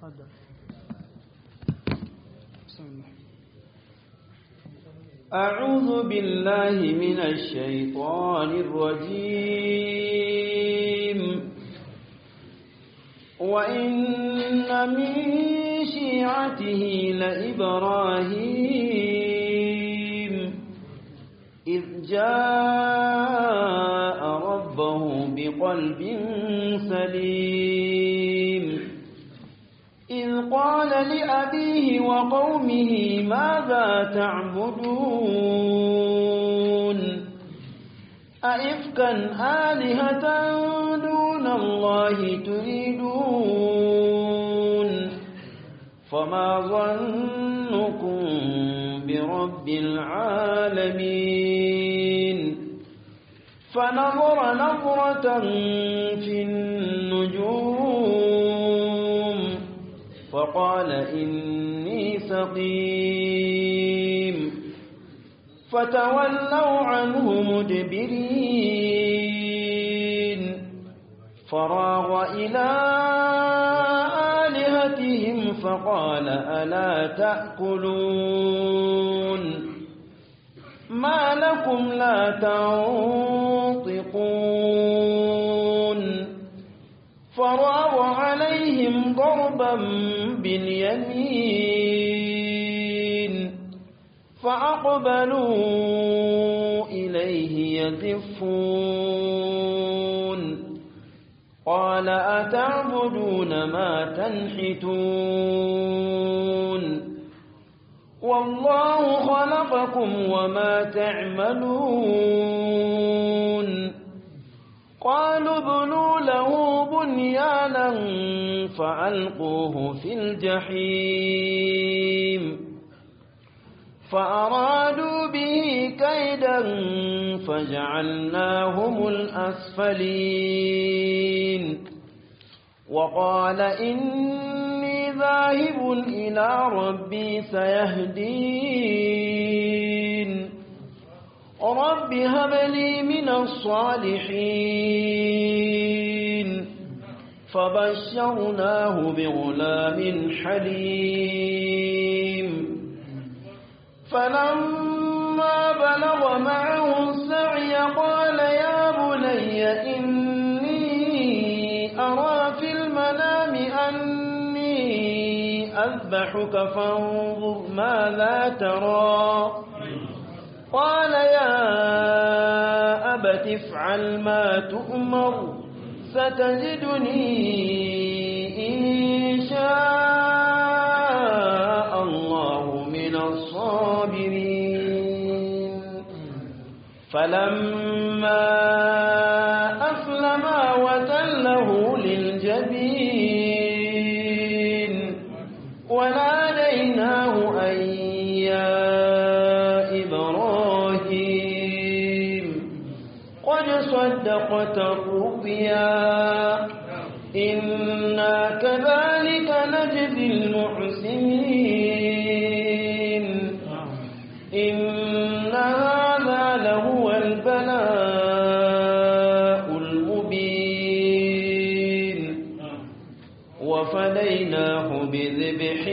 تفضل بسم الله أعوذ بالله من الشيطان الرجيم وإن من شيعته لإبراهيم إذ جاء ربه بقلب سليم إذ قال لأبيه وقومه ماذا تعبدون أئفكا آلهة دون الله تريدون فما ظنكم برب العالمين فنظر نظرة في النجوم فقال إني سقيم فتولوا عنه مدبرين فراغ إلى آلهتهم فقال ألا تأكلون ما لكم لا تنطقون فراغ عليهم ضربا باليمين فأقبلوا إليه يزفون قال أتعبدون ما تنحتون والله خلقكم وما تعملون قالوا ابنوا له بنيانا فألقوه في الجحيم فأرادوا به كيدا فجعلناهم الأسفلين وقال إني ذاهب إلى ربي سيهدين رب هب لي من الصالحين فبشرناه بغلام حليم فلما بلغ معه السعي قال يا بني إني أرى في المنام أني أذبحك فانظر ماذا ترى قال يا أبت افعل ما تؤمر ستجدني إن شاء الله من الصابرين فلما أسلما وتله للجبين وناديناه أن يا إبراهيم قد صدقت الرؤيا إنا كذلك نجزي المحسنين إن هذا لهو البلاء المبين وفديناه بذبح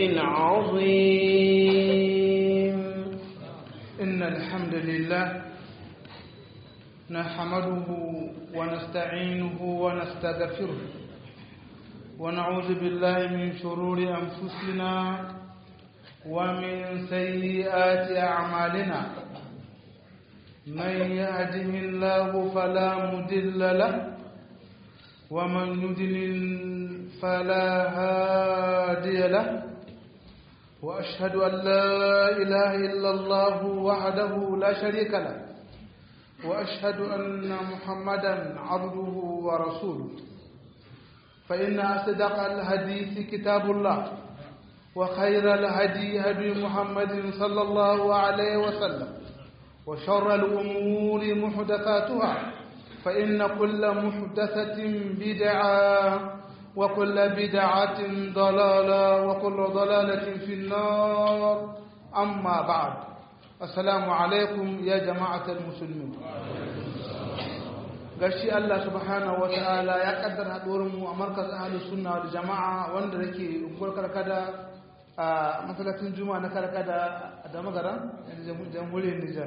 عظيم إن الحمد لله نحمده ونستعينه ونستغفره ونعوذ بالله من شرور أنفسنا ومن سيئات أعمالنا من يهده الله فلا مضل له ومن يضلل فلا هادي له وأشهد أن لا إله إلا الله وحده لا شريك له وأشهد أن محمدا عبده ورسوله فإن أصدق الحديث كتاب الله وخير الهدي هدي محمد صلى الله عليه وسلم وشر الأمور محدثاتها فإن كل محدثة بدعة وكل بدعة ضلالة وكل ضلالة في النار أما بعد السلام عليكم يا جماعة المسلمين gashi Allah subhanahu ta'ala ya kaddara haɗuwar mu a markaz ahlus sunna wal jama'a wanda yake unguwar karkada a masallacin juma'a na karkada da magara jamhuriyar Nijar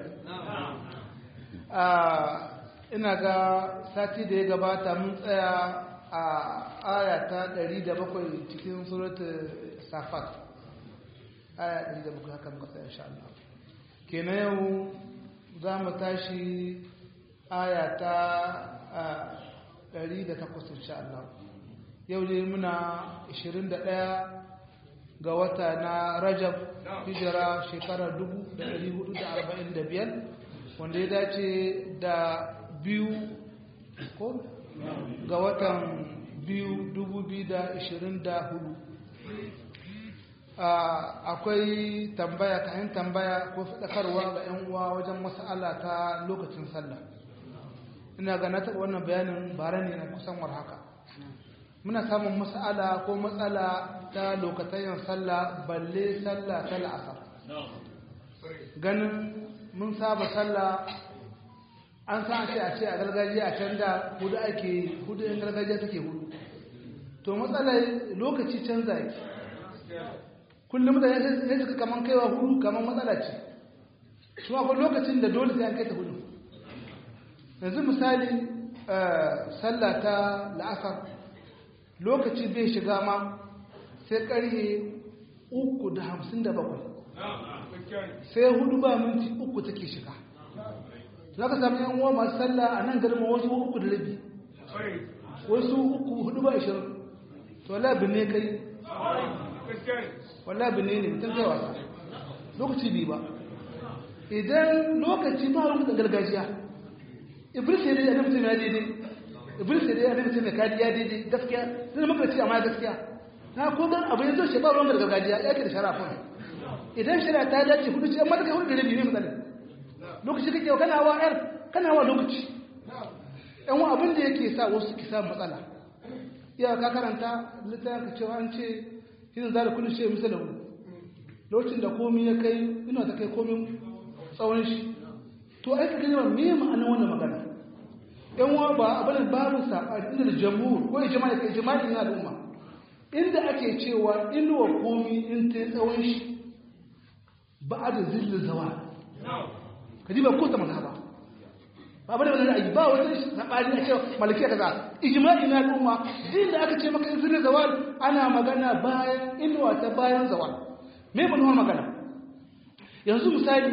ina ga sati da ya gabata mun tsaya a aya ta 107 cikin suratul safat aya 107 haka muka tsaya insha Allah kenan yau za mu tashi aya ta 108 insha Allah yau ne muna 21 ga wata na Rajab hijira shekarar 1445 wanda ya dace da biyu ko ga watan biyu 2024 akwai tambaya kayan tambaya ko faɗakarwa ga 'yan uwa wajen mas'ala ta lokacin sallah ina ga na taɓa wannan bayanin bara ne na kusan war haka muna samun mas'ala ko matsala ta lokacin sallah balle sallah ta la'asar ganin mun saba sallah an san ce a ce a gargajiya a can da hudu ake hudu yan gargajiya take hudu to matsalar lokaci canza yake kullum da ya suka kaman kaiwa hudu kaman matsala ce su akwai lokacin da dole sai an kai ta hudu yanzu misali sallah ta la'asar lokaci bai shiga ma sai karhe uku da hamsin da bakwai sai hudu ba minti uku take shiga za ka sami yan uwa masu sallah a nan garin wasu uku da rabi wasu uku hudu ba ishirin to labin ne kai wallah bane ne mutum kai wasa lokaci bi ba idan lokaci ba wani da gargajiya iblis ne da mutum ya daidai iblis ne da mutum ya kadi ya daidai gaskiya zai maka ce amma gaskiya na ko dan abu yanzu shi ba ruwan gargajiya ya ke da sharafa idan shari'a ta dace hudu ce amma kai hudu da rabi ne misali lokaci kake kana wa yar kana wa lokaci yan wa abin da yake sa wasu ki samu matsala iya ka karanta littafin ka cewa an ce yin zara kullum shi misali wani lokacin da komi ya kai ina ta kai komin tsawon shi to ai ka kalmar me ma'anar wannan magana yan wa ba abin babu sabani inda da jamhur ko ijma'i kai ijma'i na al'umma inda ake cewa inuwa komi in ta tsawon shi ba da zillin zawa ka ji ba ko ta mazhaba ba bane wannan ra'ayi ba wani sabani a cewa malikiya kaza ijma'i na al'umma din da aka ce maka in zillin zawal ana magana bayan inuwa ta bayan zawal me ba magana yanzu misali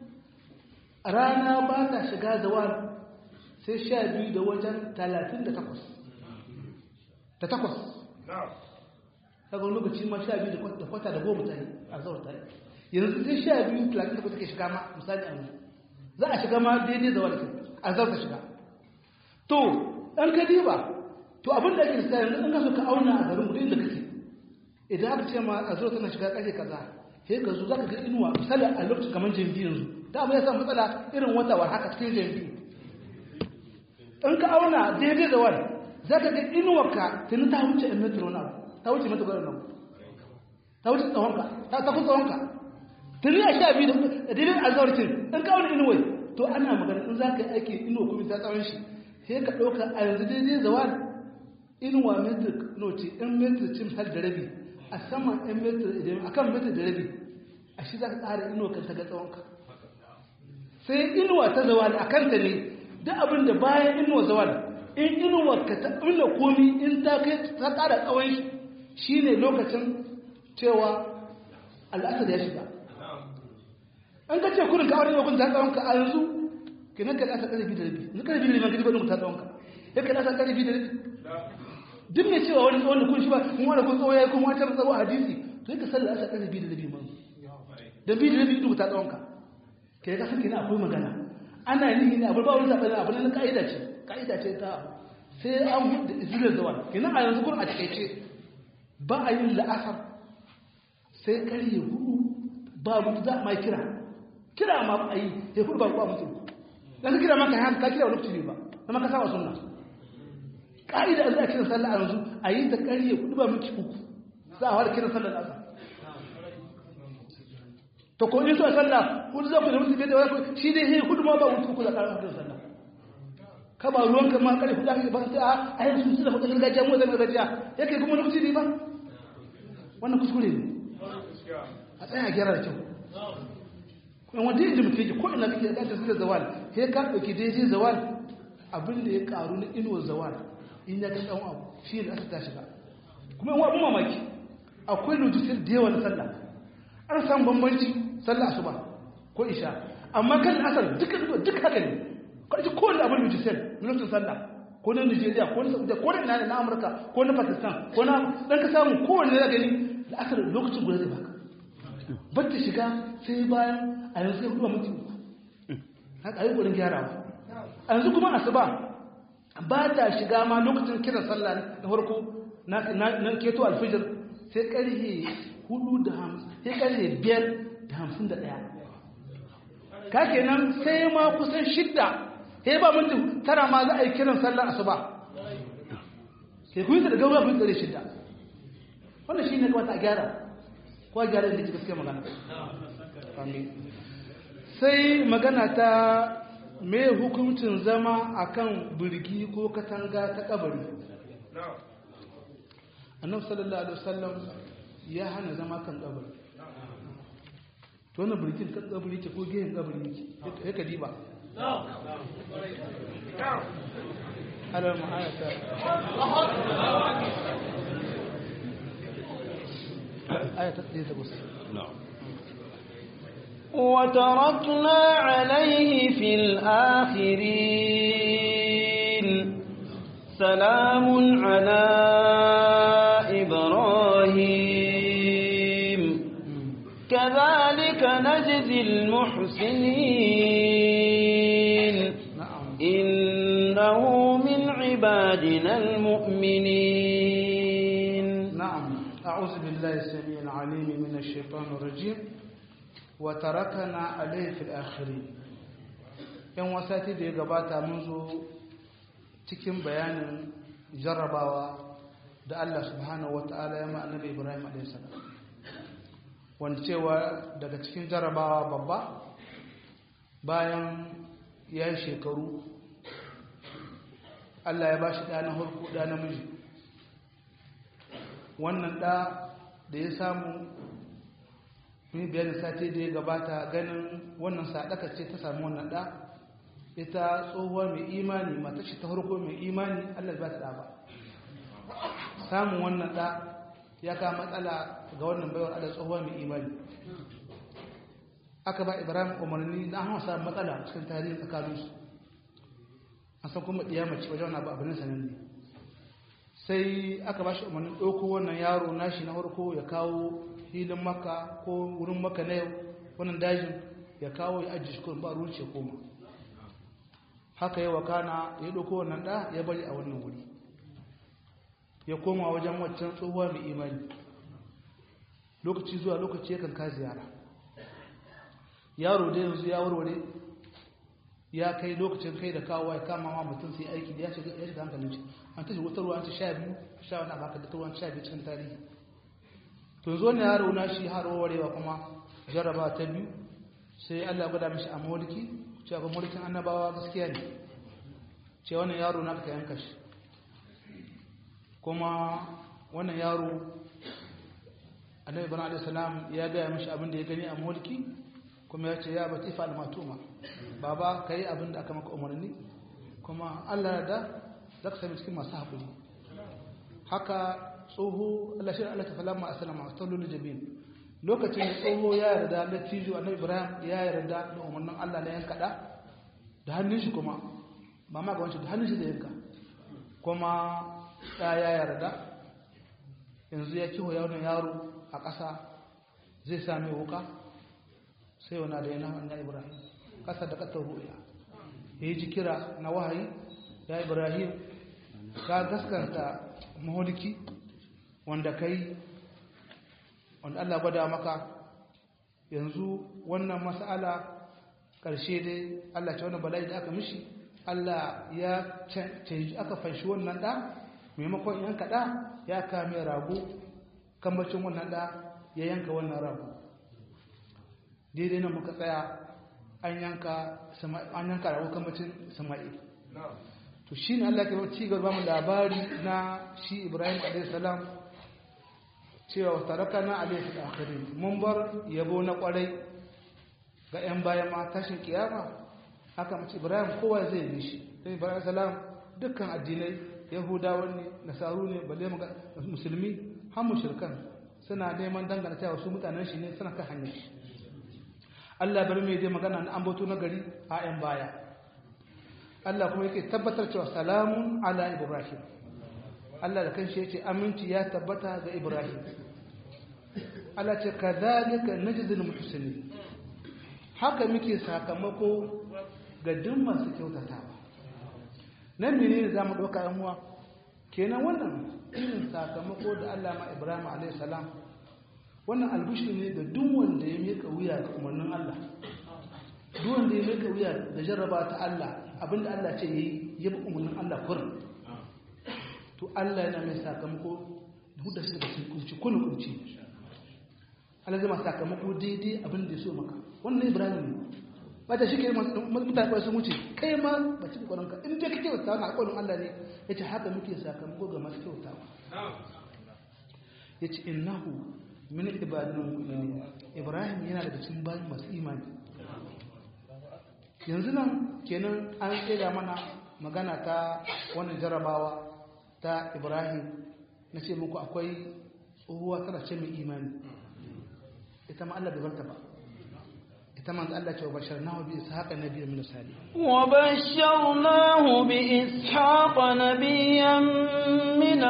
rana ba ta shiga zawal sai sha biyu da wajen talatin da takwas da takwas daga lokaci ma sha biyu da kwata da goma tare a zawar tare yanzu sai sha biyu talatin da kwata ke shiga ma misali a yanzu za a shiga ma daidai zawar ke a zawar ta shiga to ɗan ka diba to abin da ake da yanzu an kaso ka auna a garin gudun da kake idan aka ce ma a zuwa tana shiga ƙarfe kaza sai ka zo za ka ga inuwa misali a lokacin kamar jambi yanzu ta abu ya samu matsala irin wata war haka cikin jambi in ka auna daidai da wani za ka ga inuwarka tuni ta wuce in metro na ta wuce metro na ta wuce tsawonka ta tafi tsawonka tuni a sha biyu da daidai a zaurcin in ka auna inuwai to ana magana in za ka yi aiki inuwa kuma ta tsawon shi sai ka ɗauka a yanzu daidai da wani inuwa metro noce in metro cin har da rabi a saman yan metro idan a kan metro da rabi a shi za ka tsara inuwa kan ta ga tsawonka sai inuwa ta zawal a kanta ne duk abin da bayan inuwa zawal in inuwa ka ta inda komi in ta kai ta ƙara tsawon shi shi ne lokacin cewa al'asar ya shiga an ka ce kurin ka aure yau ta tsawon ka a yanzu ke nan ka ɗasa ƙarfi da rabi yanzu ƙarfi da rabi ka ji ba ta tsawon ka ya ka ɗasa ƙarfi da rabi duk mai cewa wani tsawon da kun shi ba kun wani kun tsawo ya yi kuma wata tsawo a hadisi to yi ka sallar asa ƙarfi da rabi man da bi da rabi duk ta tsawon ka ke ka san kina akwai magana ana nihi ne abu ba wani zaɓe abu na ka'ida ce ka'ida ce ta sai an hudu izinin zawal kina a yanzu kuma a takaice ba a yin la'asar sai karye hudu ba mutu za a ma kira kira ma a yi sai hudu ba ba mutu dan ka kira maka ya ka kira wani lokaci ne ba na maka saba sunna ka'ida an za a kira sallah a yanzu a yi ta karye hudu ba mutu uku za a fara kira sallah asar to ko in so sallah hudu za ku da mutu da wani shi dai sai hudu ma ba mutu ku da karar da sallah ka ba ruwan ka ma kare kuɗa ka ba sai a a yanzu su da kuɗin gargajiya mu zan gargajiya yake kuma lokaci ne ba wannan kuskure ne a tsaya a gyara da kyau kuma wanda yadda mutum yake ko ina kake da ta zawal sai ka ɗauki daidai zawal abin da ya karu na inuwar zawal in ya ga ɗan abu shi ne asa ta shiga kuma yawan abin mamaki akwai lojisir da yawa na sallah an samu bambanci sallah asuba ko isha amma kan asar duka duka haka ne kwanci kowane abin lojisir na lokacin sallah ko na nigeria ko na saudiya ko na na amurka ko na pakistan ko na dan ka samu kowane na gani da asar lokacin guda zai baka bata shiga sai bayan a yanzu sai hudu mutum haka yi gudun gyarawa a yanzu kuma asuba ba ta shiga ma lokacin kiran sallah na farko na keto alfijir sai karhe hudu da hamsin sai karhe biyar da hamsin da ɗaya ka kenan sai ma kusan shidda sai ba minti tara ma za a yi kiran sallah asuba sai ku yi da gaura ku yi tsare shidda wannan shi ne kawata a gyara ko a gyara da ke gaske magana sai magana ta me hukuncin zama akan birgi ko katanga ta kabari annabi sallallahu alaihi wasallam ya hana zama kan kabari to wannan birgin kan kabari ce ko gehen kabari ne ya ka diba alal ma'ayata ayata ɗaya da wasu وتركنا عليه في الآخرين سلام على إبراهيم كذلك نجزي المحسنين إنه من عبادنا المؤمنين نعم أعوذ بالله السميع العليم من الشيطان الرجيم وتركنا عليه في الآخرين yan wasati da ya gabata mun zo cikin bayanin jarrabawa da Allah subhanahu wa ta'ala ya ma annabi Ibrahim a.s. wanda cewa daga cikin jarrabawa babba bayan ya yi shekaru Allah ya ba shi ɗa na harko ɗa namiji wannan ɗa da ya samu mun bayanin sati da ya gabata ganin wannan sadaka ce ta samu wannan ɗa ita tsohuwa mai imani mata ce ta harko mai imani Allah ba ta ɗa ba samun wannan ɗa ya ka matsala ga wannan baiwar Allah tsohuwa mai imani aka ba Ibrahim umarni na an samu matsala cikin tarihin tsakaninsu an san kuma mace wajen wani abu sanan ne sai aka ba shi umarnin ɗauko wannan yaro nashi na farko ya kawo filin maka ko wurin maka na yau wannan dajin ya kawo ya ajiye shi kuma ba ruwan ce koma haka yawa kana ya ɗauko wannan ɗa ya bari a wannan wuri ya koma wajen waccan tsohuwa mai imani lokaci zuwa lokaci yakan ka ziyara yaro da yanzu ya warware ya kai lokacin kai da kawo ya kama ma mutum sai aiki da ya shiga ya shiga hankalin shi an tashi wata ruwa an ci sha biyu sha wani abu haka da ruwan sha biyu cikin tarihi to zo ne yaro na shi har warewa kuma jarraba ta biyu sai Allah ya gwada mishi a mulki cewa ga mulkin annabawa gaskiya ne ce wannan yaro na ka yanka shi kuma wannan yaro annabi ibrahim alaihi salam ya gaya mishi abin da ya gani a mulki kuma ya ce ya bati fa almatuma baba kai abin da aka maka umarni kuma Allah da zaka sami cikin masu haƙuri haka tsoho Allah shi Allah ta falama asalama tallul jabin lokacin da tsoho ya yarda da tijo annabi Ibrahim ya yarda da umarnin Allah na yanka da da hannun shi kuma ba ma ga wancan da hannun shi da yanka kuma ya ya yarda yanzu ya kiho yawon yaro a ƙasa zai sami wuka sai wana da yana wannan Ibrahim ƙasa da ƙasar ru'ya ya ji kira na wahayi ya Ibrahim ka gaskanta maholiki wanda kai wanda Allah gwada maka yanzu wannan mas'ala ƙarshe dai Allah ce wannan bala'i da aka mishi Allah ya canji aka fanshi wannan ɗa maimakon yanka ɗa ya kame rago kambacin wannan ɗa ya yanka wannan rago daidai nan muka tsaya an yanka rago kambacin sama'il to shi ne Allah ke ci gaba mu labari na shi Ibrahim a.s. cewa wa taraka na alaihi da akhirin mun bar yabo na kwarai ga 'yan bayan ma tashin kiyama haka mace Ibrahim kowa zai yi shi sai Ibrahim salam dukkan addinai Yahudawa ne Nasaru ne balle musulmi har mushrikan suna neman dangana cewa su mutanen shi ne suna kan hanyar shi Allah bari mai dai magana na ambato na gari a 'yan baya Allah kuma yake tabbatar cewa salamun ala Ibrahim Allah da kanshi yake aminci ya tabbata ga Ibrahim Allah ce kadhalika najzil muhsinin haka muke sakamako ga duk masu kyautatawa nan menene zamu dauka yan uwa kenan wannan irin sakamako da Allah ma Ibrahim alayhi salam wannan albushi ne da duk wanda ya mika wuya ga umarnin Allah duk wanda ya mika wuya da jarraba ta Allah abinda Allah ce yi ya bi umarnin Allah kurin to Allah yana mai sakamako da shi daga cikin kunci kullum kunci Allah zai ma sakamako daidai abin da ya so maka wannan Ibrahim ne ba ta shi ke mutane ba sun wuce kai ma ba ci kwanan ka in dai kake wata na alƙawarin Allah ne yace haka muke sakamako ga masu kyautawa yace innahu min ibadina mu'minin Ibrahim yana daga cikin bayin masu imani yanzu nan kenan an tsira mana magana ta wannan jarabawa ta ibrahim na ce muku akwai tsohuwa tana ce mai imani ita ma Allah bai barta ba ita ma Allah ce wa bashar nahu bi ishaqa nabiyyan min sali wa basharnahu bi ishaqa nabiyyan min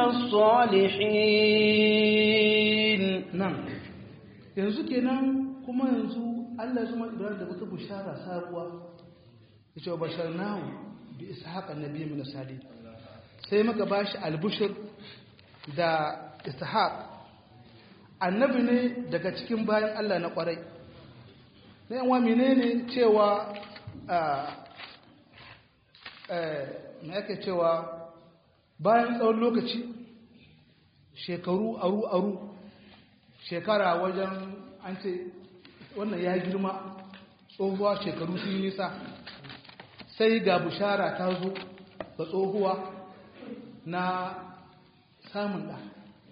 as-salihin nan yanzu kenan kuma yanzu Allah ya zama ibrahim da wata bushara sabuwa yace wa basharnahu bi ishaqa nabiyyan min sali sai muka bashi albushir da ishaq annabi ne daga cikin bayan Allah na kwarai na yanwa menene cewa na yake cewa bayan tsawon lokaci shekaru aru-aru shekara wajen an ce wannan ya girma tsohuwa shekaru sun yi nisa sai ga bushara ta zo ga tsohuwa na samun ɗa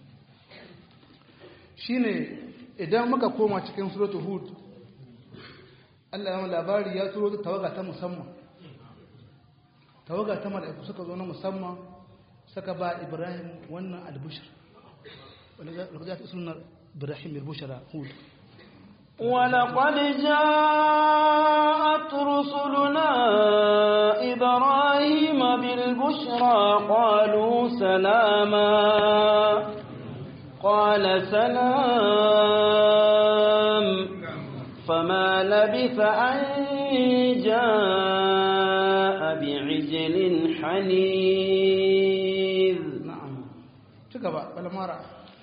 shi ne idan muka koma cikin suratul hud Allah ya labari ya turo ta tawaga ta musamman tawaga ta mala'iku suka zo na musamman suka ba ibrahim wannan albushir wanda za ta suna ibrahim albushara hud ولقد جاءت رسلنا إبراهيم بالبشرى قالوا سلاما قال سلام فما لبث أن جاء بعجل حنيذ نعم تكبر فلما رأى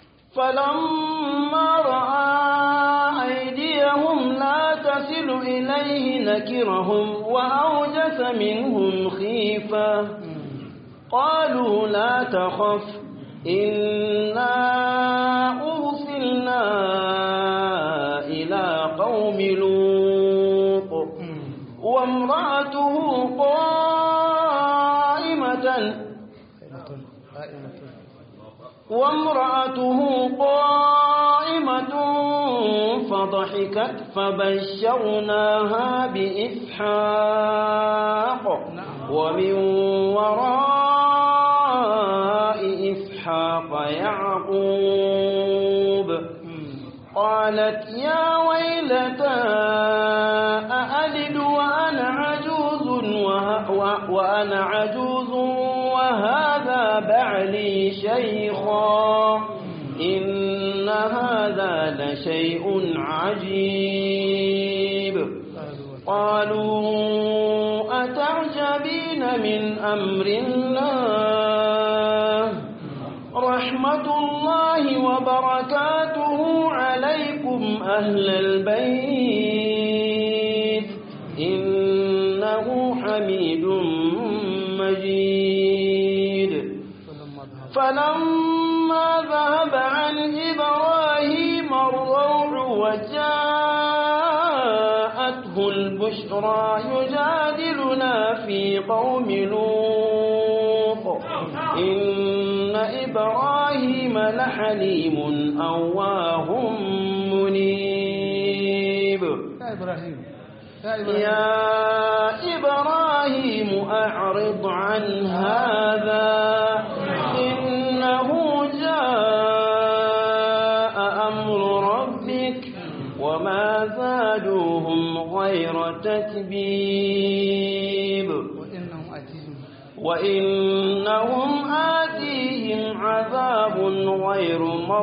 فلما رأى أيديهم لا تصل إليه نكرهم وأوجس منهم خيفة قالوا لا تخف إنا أرسلنا إلى قوم لوط وامرأته قائمة وامرأته قائمة فضحكت فبشرناها بإسحاق ومن وراء إسحاق يعقوب قالت يا ويلتى أألد وأنا عجوز وأنا عجوز وهذا بعلي شيخا إن هذا لشيء عجيب قالوا أتعجبين من أمر الله رحمة الله وبركاته عليكم أهل البيت إنه حميد مجيد فلما ذهب عن إبراهيم الروع وجاءته البشرى يجادلنا في قوم لوط إن إبراهيم لحليم أواه منيب ya ibrahim ya ibrahim يا إبراهيم أعرض عن هذا إنه جاء أمر ربك وما زادوهم غير تتبيب وإنهم آتيهم وإنهم آتيهم عذاب غير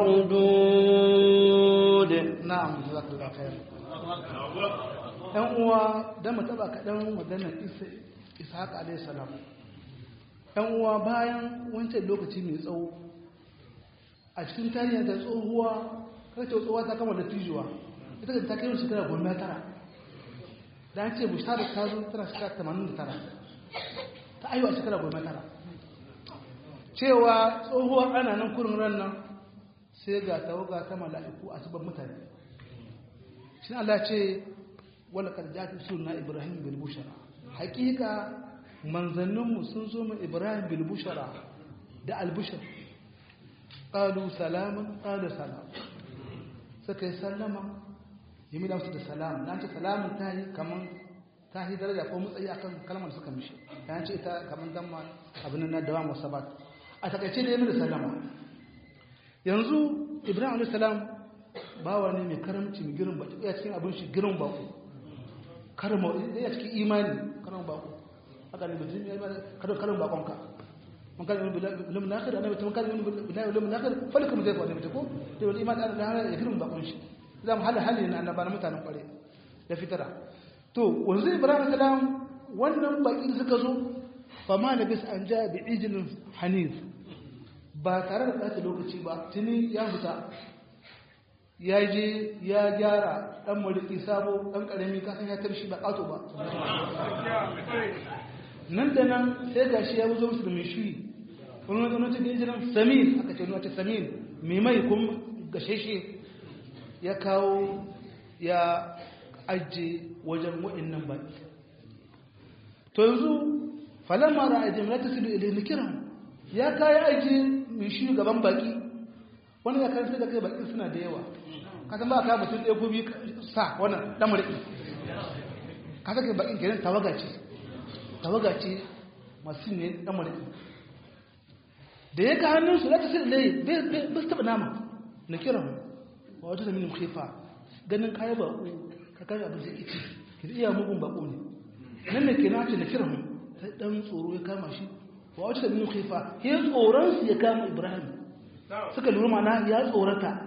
مردود na'am jazakallahu khair dan uwa dan mu taba kadan maganar isa ishaq alayhi salam dan uwa bayan wancan lokaci mai tsawo a cikin tarihin da tsohuwa kai ta tsohuwa ta kama da tijuwa ita ta kai shekara goma tara da an ce bushara ta zo tana shekara 89 ta aiwa shekara goma tara cewa tsohuwa ana nan kurin ran nan sai ga tawaga ta mala'iku a cikin mutane shi Allah ce wala kad ja'at sunna ibrahim bil bushara hakika manzanninmu sun zo mu ibrahim bil bushara da al bushar qalu salaman qala salam suka yi sallama yimi da su da salam dan ce salamun ta yi kaman ta yi daraja ko mutsayi akan kalmar da suka mishi dan ce ita kaman damma abin nan da wa sabat a takaice da yimi da sallama yanzu ibrahim alayhi salam bawa ne mai karamci mai girin baki ya cikin abin shi girin bako karma ya cikin imani karin bako haka ne mutum ya karin karin bakon ka man kan yin bilim nakhir annabi ta man kan yin bilim nakhir falka mu zai fa da ko to wani imani da hana ya girin bakon shi za mu hada hali na annaba na mutanen kware da fitara to wanzu ibrahim salam wannan baki da suka zo fa ma labis an ja bi ijlin hanif ba tare da ɓata lokaci ba tuni ya fita ya je ya gyara ɗan mariki sabo ɗan ƙarami kasan ya tarshi ba ƙato ba nan da nan sai ga shi ya wuzo musu da mai shiri wani wani wani cikin jiran samin aka ce wani samin mai mai kuma gasheshe ya kawo ya ajiye wajen waɗannan baƙi to yanzu falamma ra'ajin la tasilu ilayhi kiran ya kayi aiki mai shi gaban baki wani ya karanta da kai baki suna da yawa kasan ba ka mutum ɗaya gobi sa wannan ɗan murɗi ka saka bakin kenan tawaga ce tawaga ce masu ne ɗan murɗi da ya ga hannunsu za ta sai laye bai su taɓa nama na kiran wa wata da minin khifa ganin kayan baƙo ka kayan abin zai kici ki iya mugun baƙo ne nan da ke na ce na kiran sai ɗan tsoro ya kama shi wa wata min khifa ya tsoron su ya kama ibrahim suka lura mana ya tsorata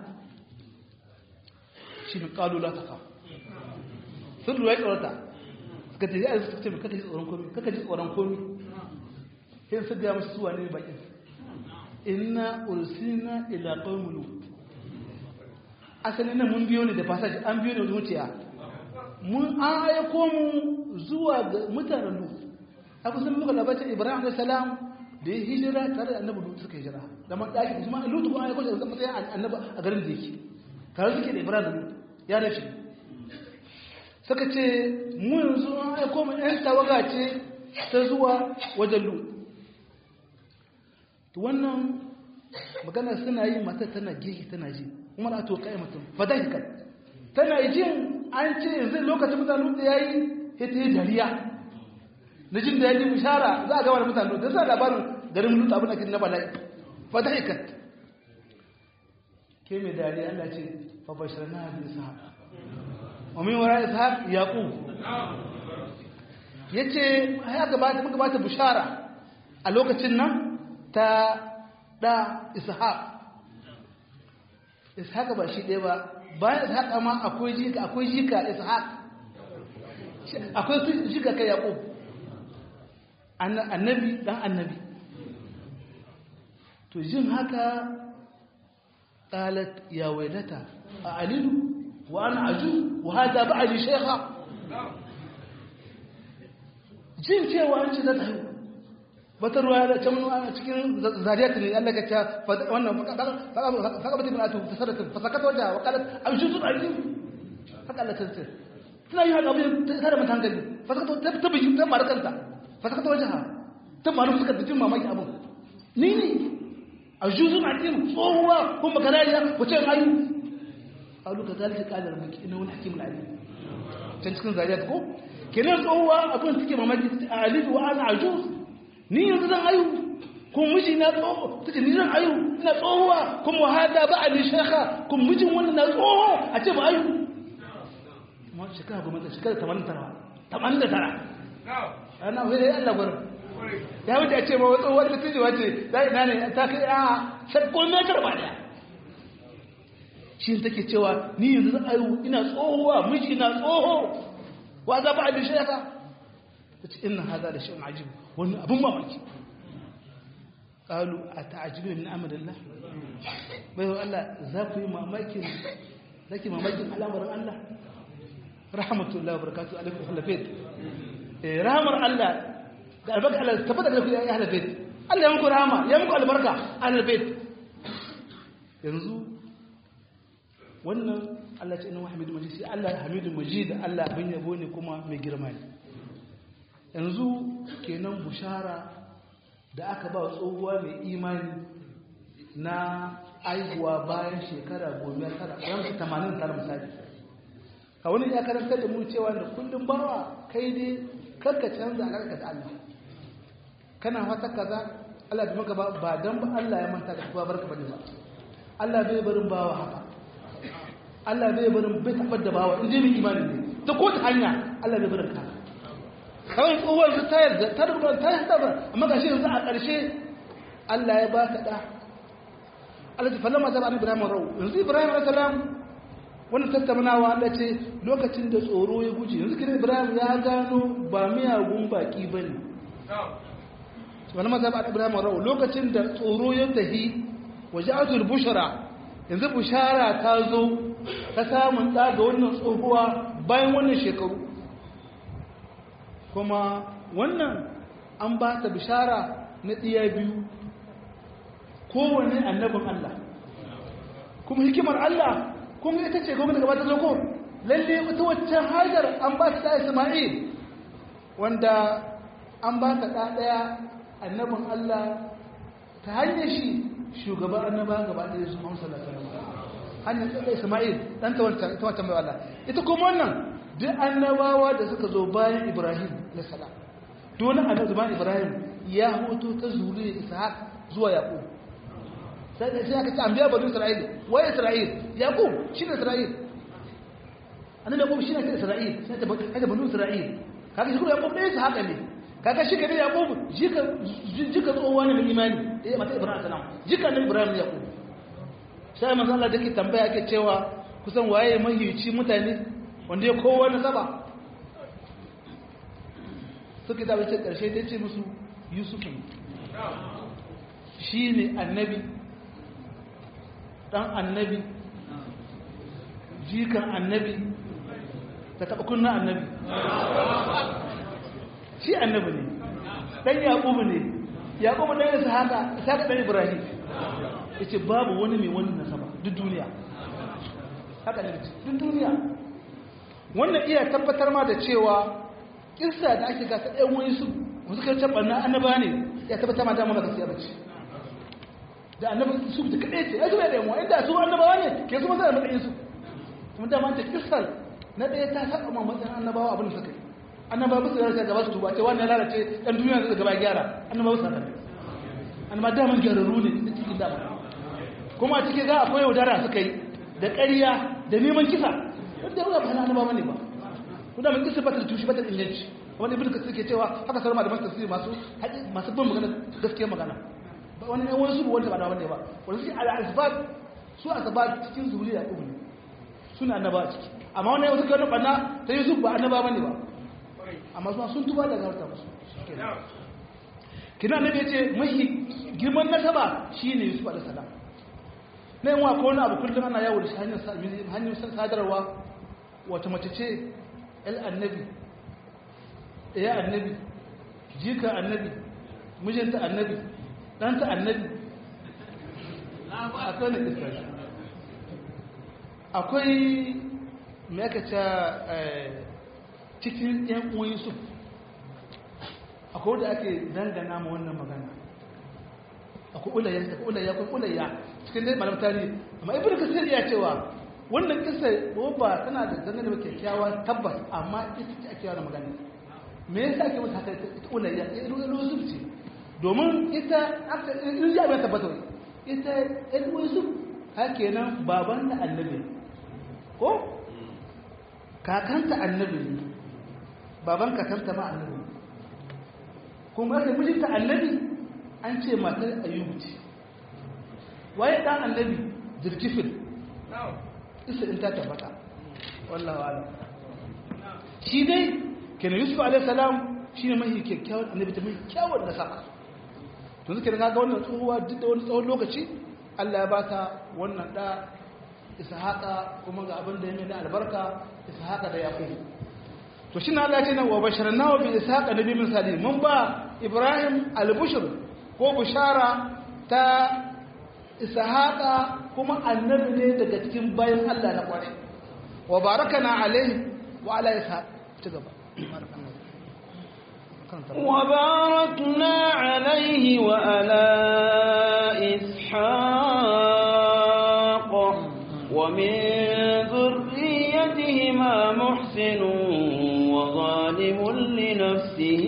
shi ne kalu la taka sun lura ya tsorata suka ce ya suka ce kaka ji tsoron komi kaka ji tsoron komi sai su ga masu suwa ne bakin inna ursina ila qaumin lut asalin nan mun biyo ne da fasaji an biyo ne zuciya mun an aiko mu zuwa ga mutanen lut abu sun muka labarin ibrahim da salam da ya hijira tare da annabi lutu suka hijira da man daki kuma lutu ko ayyuka da zama sai annabi a garin da yake tare suke da ibrahim da lutu ya rashi suka ce mu yanzu an aiko mu yan tawaga ce ta zuwa wajen lutu to wannan magana suna yi mata tana gehe tana ji kuma na to kai mutum fadaka tana jin an ce yanzu lokacin mutanen lutu yayi ita yi dariya na jin da ya ji bishara za a gama da mutane da sa labarin garin lutu abin da ke na bala'i fa ta hikat ke mai dariya Allah ce fa bashar na bi ishaq wa min wara ishaq yaqub yace ya gabata muka bata bishara a lokacin nan ta da ishaq ishaq ba shi ɗaya ba bayan ishaq ma akwai jika akwai jika ishaq akwai jika kai yaqub annabi dan annabi to jin haka qalat ya wailata a alilu wa ana aju wa hada ba'li shaykha jin cewa an ce za ta haihu wata ruwa da can cikin zariyat ne Allah ka ta wannan fakabata bin atu tasarrata fasakata wajen wa qalat amshu su aji haka Allah ta ce tana yi haka abin ta da mutan gani fasakata ta bi ta mara kanta fasakata wajen ha ta malu suka jin mamaki abin ni ne a juzun hakim tsohuwa kuma kalariya wace ayu alu ka zalika qala rabbuki inna wal hakim alim can cikin zariyat ko kenan tsohuwa abin suke mamaki a alifu wa ana ajuz ni yanzu zan ayu kuma miji na tsoho take ni zan ayu ina tsohuwa kuma hada ba ali shekha kuma mijin wannan na tsoho a ce ba ayu kuma shekara goma da shekara tamanin tara tamanin da tara ana wai dai Allah gurin ya wuce a ce ma wata wata tiji wace za ina ne ta kai a sai ko me karba da shi take cewa ni yanzu zan ayu ina tsohuwa miji na tsoho wa za ba ali shekha tace inna hada da shay'un ajib wannan abun mamaki qalu ata'jibuna min amrillah bai Allah za ku yi mamakin zaki mamakin al'amarin Allah rahmatullahi wa barakatuhu alaikum ahlul bait eh rahmar Allah da albarka Allah tabbata da ku ya ahlul bait Allah ya muku rahama ya muku albarka ahlul bait yanzu wannan Allah ce inna hamidu majid sai Allah hamidu majid Allah bin yabo ne kuma mai girma ne yanzu kenan bushara da aka ba tsohuwa mai imani na aihuwa bayan shekara goma tara yanzu tamanin tara misali ka wani ya karanta da mu cewa da kullum bawa kai dai karka canza alaƙa da Allah kana fata kaza Allah da maka ba dan ba Allah ya manta da kuwa barka bane ba Allah bai barin bawa haka Allah bai barin bai tabbar da bawa in je mai imani ne ta ko ta hanya Allah bai barin ka kawai tsohuwar su ta yarda ta rubuta ta yarda ba amma ga shi yanzu a ƙarshe Allah ya ba ka da Allah ta fallama da annabi Ibrahim rau yanzu Ibrahim alayhi salam wannan tattaunawa Allah ce lokacin da tsoro ya guje yanzu kin Ibrahim ya gano ba miyagun baki bane fallama da annabi Ibrahim rau lokacin da tsoro ya tahi waja'atul bushra yanzu bushara ta zo ta samun da ga wannan tsohuwa bayan wannan shekaru kuma wannan an ba ta bishara na ɗiya biyu kowane annabin Allah kuma hikimar Allah kuma ita ce kuma daga bata zoko lalle wata waccan hajar an ba ta Isma'il wanda an ba ta ɗaya annabin Allah ta hanyar shi shugaban annaba gaba ɗaya su Muhammad sallallahu alaihi wasallam hanyar ɗaya Isma'il dan ta wancan ta wancan mai Allah ita kuma wannan duk annabawa da suka zo bayan Ibrahim na salam dole annabi bayan Ibrahim ya hoto ta zuriya Ishaq zuwa Yaqub sai sai aka ce anbiya bani Isra'il wa Isra'il Yaqub shine Isra'il annabi Yaqub shine Isra'il sai ta bani bani Isra'il kaga shi kuma Yaqub ne Ishaq ne kaga shi kadai Yaqub jika jika tsowa ne mai imani eh mata Ibrahim salam jika ne Ibrahim Yaqub sai manzo Allah dake tambaya yake cewa kusan waye mahiyici mutane wanda ya kowa na saba suka zaɓe ce ƙarshe ta ce musu yusufu shi ne annabi ɗan annabi jikan annabi ta taɓa kunna annabi shi annabi ne ɗan yaƙubu ne yaƙubu ɗan yasa haka isa ɗan ibrahim ya ce babu wani mai wani nasaba duk duniya haka ne duk duniya wannan iya tabbatar ma da cewa kissa da ake gasa ɗan wani su wasu kai can ɓanna annaba ne ya tabbatar ma dama ba gaskiya bace da annabi su da kaɗai ce ya zuwa da yanwa inda su annabawa ne ke su masa da matsayin su kuma dama ta kissar na ɗaya ta saba ma matsayin annabawa abin da suka yi annabawa ba su yarda gaba su tuba ce wani ya lalace ɗan duniya da gaba gyara annabawa su annabi annaba daman gyararru ne da cikin dama kuma a cikin za akwai yaudara suka yi da ƙarya da neman kisa wanda ya ba hana ba ne ba kuma mun kisa bata tushe bata inganci wani ibnu kasir ke cewa haka sauran malaman tafsiri masu masu bin magana gaskiyar magana ba wani ne wani su wanda ba da wanda ba wani su al asbab su asbab cikin zuriya ibnu suna annaba ciki amma wani wasu kan bana ta yusuf ba annaba bane ba amma su sun tuba daga harta musu kina annabi yace mahi girman nasaba shine yusuf alaihi salam na yin wa ko wani abu kullum ana yawo da shi hanyar sadarwa wata mace ce el annabi ɗaya annabi jika annabi mijinta annabi ɗanta annabi akwai na ƙasar akwai mai aka ce cikin ‘yan uwan yusuf akwai da ake dangana ma wannan magana akwai ulayya akwai ulayya akwai ulayya cikin dai malam tarihi amma ibnu kasir ya cewa wannan kisa ba tana da dangane da kyakkyawa tabbas amma ita ce ake yawan magana me yasa ake mata haka ita ulayya yusuf ce domin ita in ya bai tabbata ita ɗan yusuf haka nan baban da annabi ko kakanta annabi ne baban kakanta ma annabi kuma aka mijinta annabi an ce matar ayyubu ce waye dan annabi jirkifin isa in ta tabbata wallahu alam shi dai kenan yusuf alaihi salam shine mai kyakkyawan annabi ta mai kyawun nasaba to zuke ga wannan tsohuwa duk da wani tsawon lokaci Allah ya bata wannan da ishaqa kuma ga abin da ya mai da albarka ishaqa da yaqub to shi na Allah ya ce nan wa basharnahu bi ishaqa nabi min salim mun ba ibrahim al-bushr ko bushara ta ishaqa kuma annabi ne daga cikin bayan Allah na kware wa barakana alaihi wa ala ishaq ci gaba وباركنا عليه وعلى إسحاق ومن ذريتهما محسن وظالم لنفسه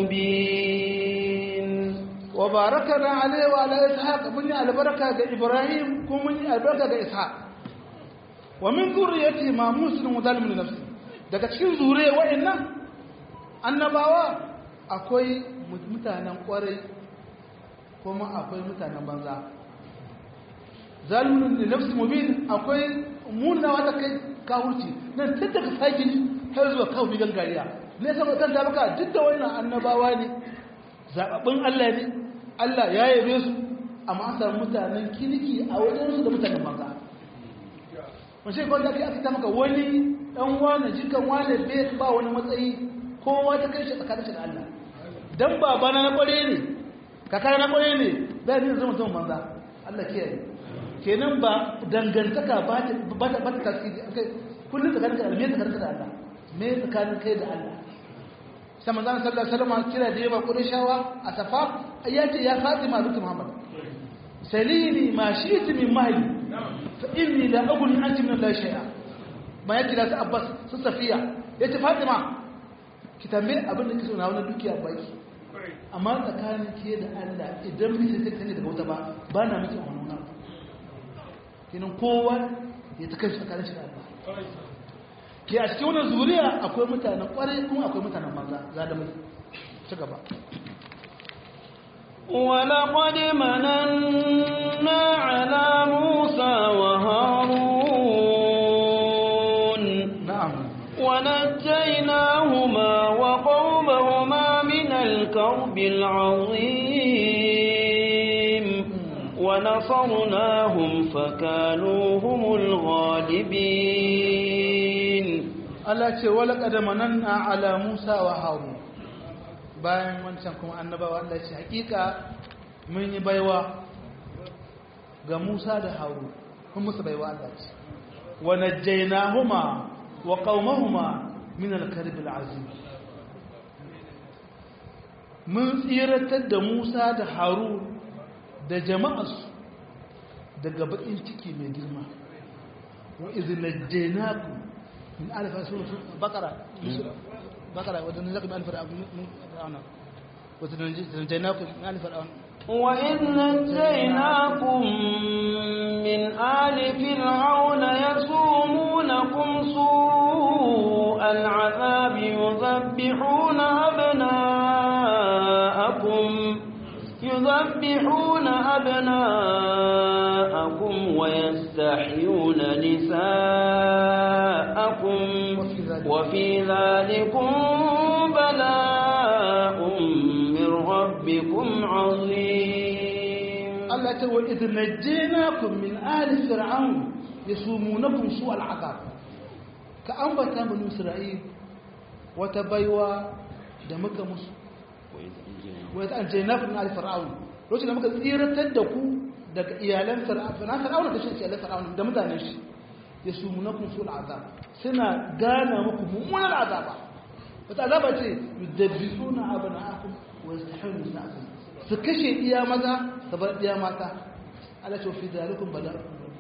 مبين وباركنا عليه وعلى إسحاق من البركة إبراهيم ومن البركة إسحاق ومن ذريتهما محسن وظالم لنفسه daga cikin zure wa'annan annabawa akwai mutanen kwarai kuma akwai mutanen banza zalimin da nafsi mubin akwai munawa ta kai kawurci nan tun daga fakin har zuwa kawo bigan gariya ne sama kan ta baka duk da wannan annabawa ne zababbin Allah ne Allah ya yabe su amma an samu mutanen kirki a wajen su da mutanen banza wace kwan da aka ta maka wani dan wani jikan wani bai ba wani matsayi kowa ta kai shi tsakanin shi da Allah dan babana na kware ne kakar na kware ne zai ne zama mutum banza Allah kiyaye kenan ba dangantaka ba ta ba ta ba ta tasiri kai kullun tsakanin ka da me tsakanin ka da Allah me tsakanin kai da Allah sai manzon sallallahu alaihi wasallam kira da yaba qurayshawa a safa ayati ya fatima bint muhammad salini ma shi'ti min mahli fa inni la aghni anti min la shay'a ma yake da abbas su safiya yace fatima ki tambaye abin da kike so na wani dukiya baki amma tsakanin ke da Allah idan bisa sai kane daga wuta ba ba na miki wannan kinan kowa ya ta kai tsakanin shi da Allah ke a cikin wannan zuriya akwai mutanen kwarai kuma akwai mutanen banza za da mai ci gaba ولقد مننا على موسى وهارون na'am ونجيناهما وقومهما من الكرب العظيم ونصرناهم فكانوا هم الغالبين Allah ce wala qadamanna ala Musa wa Harun bayan wancan kuma annabawa Allah ce hakika mun yi baiwa ga Musa da Harun kun musu baiwa Allah ce wa najjaynahuma wa qaumahuma min al-karb al-azim mun tsiratar da Musa da Harun da jama'arsu daga bakin ciki mai girma wa idh najjaynakum من ألف سورة بقرة بقرة وتنزلكم من ألف فرعون وتنجيناكم من ألف فرعون وإذ نجيناكم من آل فرعون يسومونكم سوء العذاب يذبحون أبناءكم يذبحون أبناءكم ويستحيون نساءكم وفي ذلكم بلاء من ربكم عظيم Allah ta wa idh najjaynakum min ali fir'aun yasumunakum su al'azab ka ambata banu isra'il wata baiwa da muka musu wa idh najjaynakum min ali fir'aun lokacin da muka tsiratar da ku daga iyalan fir'aun fir'aun da shi iyalan fir'aun da mutanen shi yasumunakum su al'azab suna gana muku mummunan azaba wata azaba ce yudabbisuna abna'akum wa yastahiluna nisa'akum su kashe iya maza ta bar ɗiya mata ala ce fi zalikun bala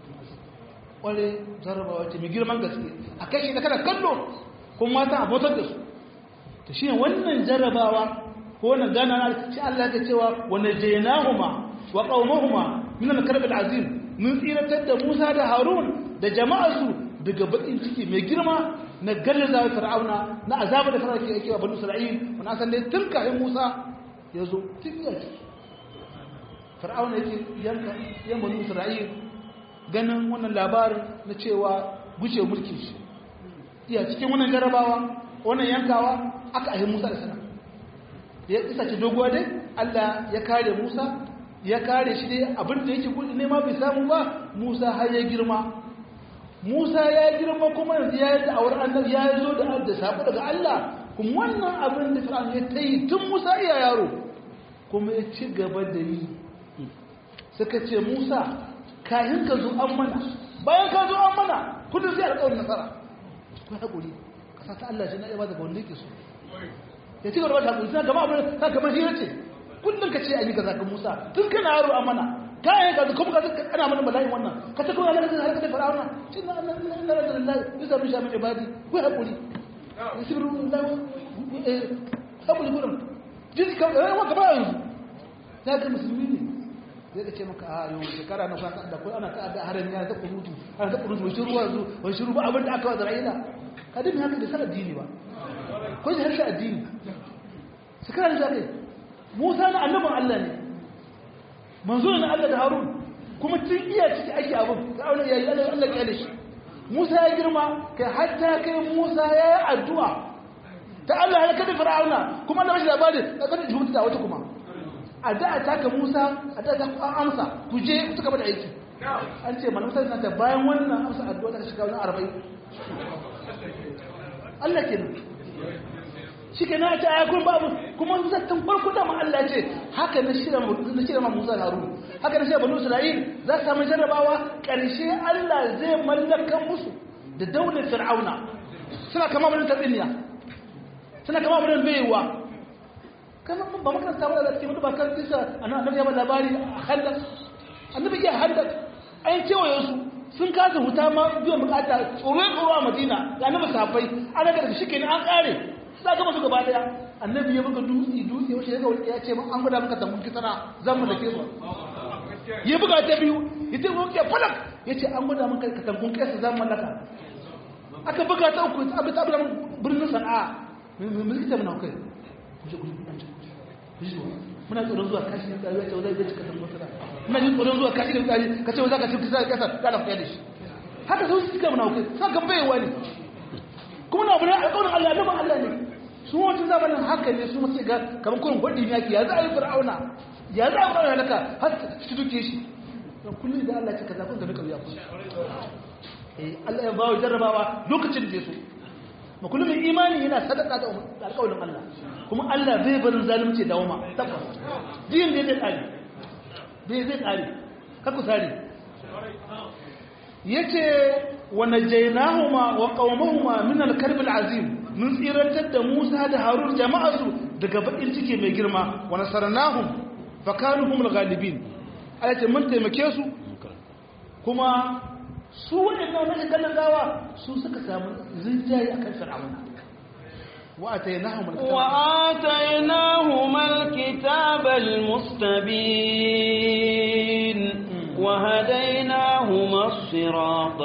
ƙware jarabawa ce mai girman gaske a kai shi da kada kallo kuma mata a bautar da su ta shi wannan jarabawa ko wannan gana na shi Allah ya cewa wanda jaynahuma wa qaumahuma min al-karb al-azim mun tsiratar da Musa da Harun da jama'arsu daga bakin ciki mai girma na gallaza fir'auna na azaba da fir'auna ke yake wa banu isra'il wannan san dai tun kafin Musa ya zo tun ya ci fir'auna yake yanka yan banu isra'il ganin wannan labarin na cewa guce mulkin shi iya cikin wannan jarabawa wannan yankawa aka ahi Musa da sana ya isa ce doguwa dai Allah ya kare Musa ya kare shi dai abin da yake gudu nema bai samu ba Musa har ya girma Musa ya girma kuma yanzu ya yi da'awar annabi ya zo da da sako daga Allah kuma wannan abin da Fir'aun ya tayi tun Musa iya yaro kuma ya ci gaba da yi suka ce Musa kayan ka zo an mana bayan ka zo an mana kudin sai alƙawarin nasara ko hakuri kasa ta Allah shi na iya ba da wanda yake so ya ci gaba da hakuri sai gaba abin ka kamar hira ce kullum ka ce a yi kaza ka Musa tun kana yaro a mana kayan ka kuma ka ana mana bala'in wannan ka ta kuma lalata har ka ta fir'auna shi na Allah na Allah na Allah bisa min shamin ibadi ko hakuri yasiru Allah eh hakuri gurin jin ka eh wa gaba yanzu ya ga musulmi ne zai ka ce maka a yau shekara na kwanta da ko ana ta da harin ya ta kurutu ana ta kurutu wai shiru yanzu wai shiru ba abin da aka wa Isra'ila ka dinga haka da sa addini ba ko shi harshe addini shekara da zaka Musa na annabin Allah ne manzo na Allah da Harun kuma tun iya ciki ake abin Fir'auna yayi Allah Allah ya shi Musa ya girma kai hatta kai Musa ya yi addu'a ta Allah ya kada Fir'auna kuma Allah bashi labarin da kada jibuta da wata kuma addu'a ta ka Musa addu'a ta an amsa ku je ku tuka da aiki an ce malamu sai ta bayan wannan amsa addu'a ta shiga wani 40 Allah kenan shi ke na ce a yakun babu kuma zattan farko da Allah ce haka na shirya na shirya ma Musa Harun haka na shirya Banu Isra'il za su samu jarrabawa ƙarshe Allah zai mallaka musu da daular Fir'auna suna kama mun tabinya suna kama mun baiwa kana ba maka samu da cikin mutu ba kan kisa annabi ya ba labari hadda annabi ya hadda ai cewa su sun kasa huta ma biyan bukata tsoro tsoro a Madina ga annabi safai an ga da shi kenan an kare za gama su gaba daya annabi ya buga dutse dutse wace ya ga wani ya ce an gwada maka tambun kitana zan mu dake su ya buga ta biyu ya ce mun ke falak ya ce an gwada maka ka tambun kesa zan mallaka aka buga ta uku abu ta abu birnin sana'a mun zikita muna kai kuje kuje kuje muna tsoron zuwa kashi da ya ce zai zai cika tambun kitana muna jin tsoron zuwa kashi da tsari ka ce za ka ci kisa kasa da na da shi haka sun suka muna kai sa kan baiwa ne kuma na abu ne alƙawarin Allah na ban Allah ne su wancan zamanin haka ne su masu ga kamar kurin gwaɗi ne ake ya za a yi fir'auna ya za a yi fir'auna halaka har su duke shi don kullum da Allah ce ka zafin da nuka biya ku Allah ya bawa jarrabawa lokacin da ya so ma kullum mai imani yana sadaka da alƙawarin Allah kuma Allah zai barin zalunci da wama tabbas diyin da zai tsari zai zai tsari kaku tsari yace wa najaynahuma wa qaumahuma min al-karb al-azim mun tsirantar da Musa da Harun jama'arsu daga bakin ciki mai girma wa nasarnahum fa kanu humul ghalibin ayati mun taimake su kuma su wadannan na kallon gawa su suka samu zinjayi akan fir'auna wa atainahum wa atainahum al-kitab al-mustabin wa hadainahum as-sirata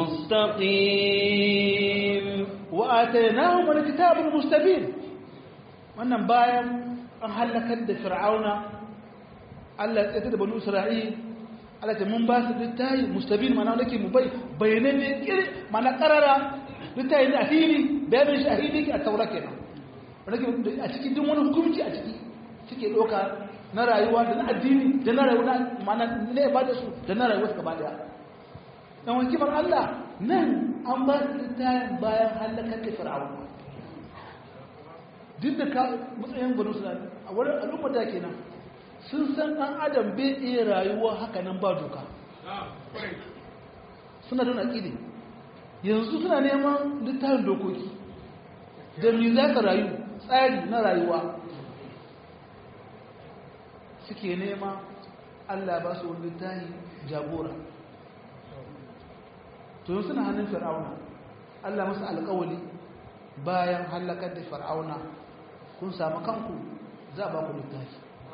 al-mustaqim وآتيناهم الكتاب المستبين wannan bayan an halakar da fir'auna Allah ya tsaya da banu Isra'il Allah ta mun ba su littafi mustabin mana nake mu bai bayanan ne kire mana karara littafi ne a fili bayanin shi a fili ke a taura kenan nake a cikin duk wani hukunci a ciki suke doka na rayuwa da na addini da na rayuwa mana ne ba da su da na rayuwa gaba daya dan wakimar Allah nan an ba su littafin bayan halakar da fir'aun duk da ka matsayin banu su a wurin al'umma da kenan sun san ɗan adam bai iya rayuwa haka nan ba doka suna da aƙidi yanzu suna neman littafin dokoki da mi za ka rayu tsari na rayuwa suke nema Allah ba su wani littafi jagora to suna hannun fir'auna Allah masu alƙawali bayan halakar da fir'auna kun samu kanku za a ba ku littafi